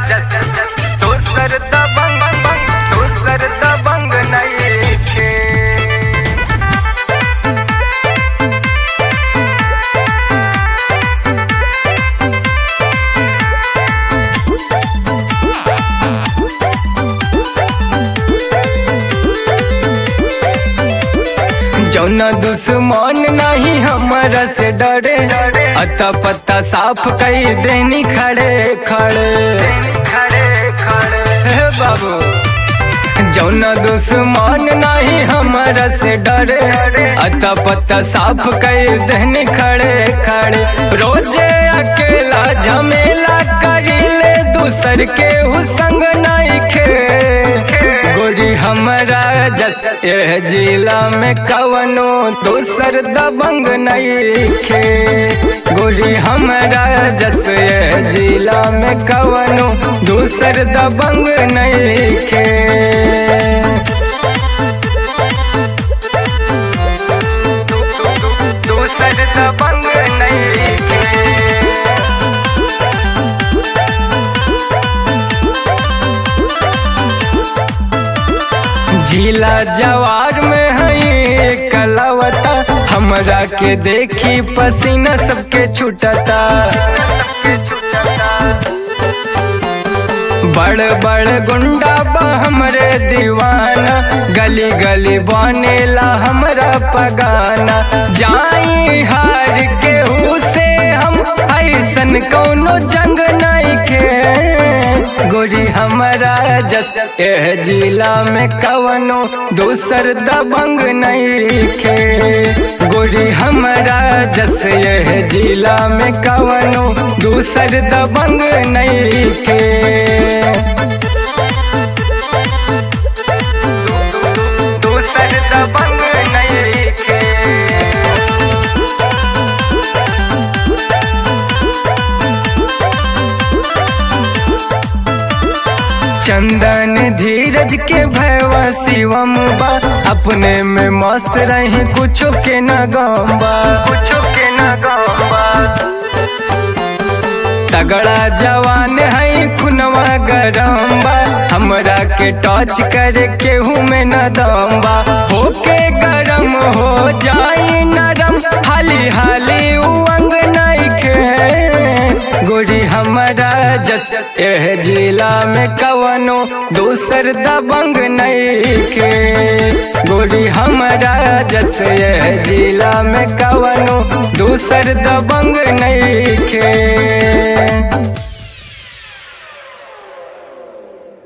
दोसर दबंग दोसर दबंग नइखे जौना दुश्मन नहीं हमारा से डरे अता पत्ता साफ कई देनी खड़े खड़े खड़े खड़े हे बाबू जौना दुश्मन नहीं हमारा से डरे अता पत्ता साफ कई देनी खड़े खड़े रोजे अकेला झमेला करीले दूसर के हुसंग नहीं खे गोरी हमारा जस एह जिला में कवनो दूसर दबंग नहीं खे गोरी हमारा जस एह जिला में कवनो दूसर दबंग नहीं खे दूसर दबंग नहीं खे झीला जवार में है कलावता हमरा के देखी पसीना सबके छुटता बड़ बड़ गुंडा बा हमरे दीवाना गली गली बनेला हमरा पगाना जाई हार के से हम ऐसन कौनो जंग नहीं के गोरी हमारा जस एह जिला में कवनो दूसर दबंग नहीं खे गोरी हमारा जस एह जिला में कवनो दूसर दबंग नहीं खे दूसर दबंग नहीं खे चंदन धीरज के भैवा शिवम बा अपने में मस्त रही कुछो के न गम्बा कुछो के न गम्बा तगड़ा जवान है खुनवा गरम बा हमरा के टच करे केहू में न दम्बा होके गरम हो जाई नरम हाली हाली उंग नहीं खे गोरी हमारा जस एह जिला में कवनो दूसर दबंग नहीं खे गोरी हमारा जस एह जिला में कवनो दूसर दबंग नहीं खे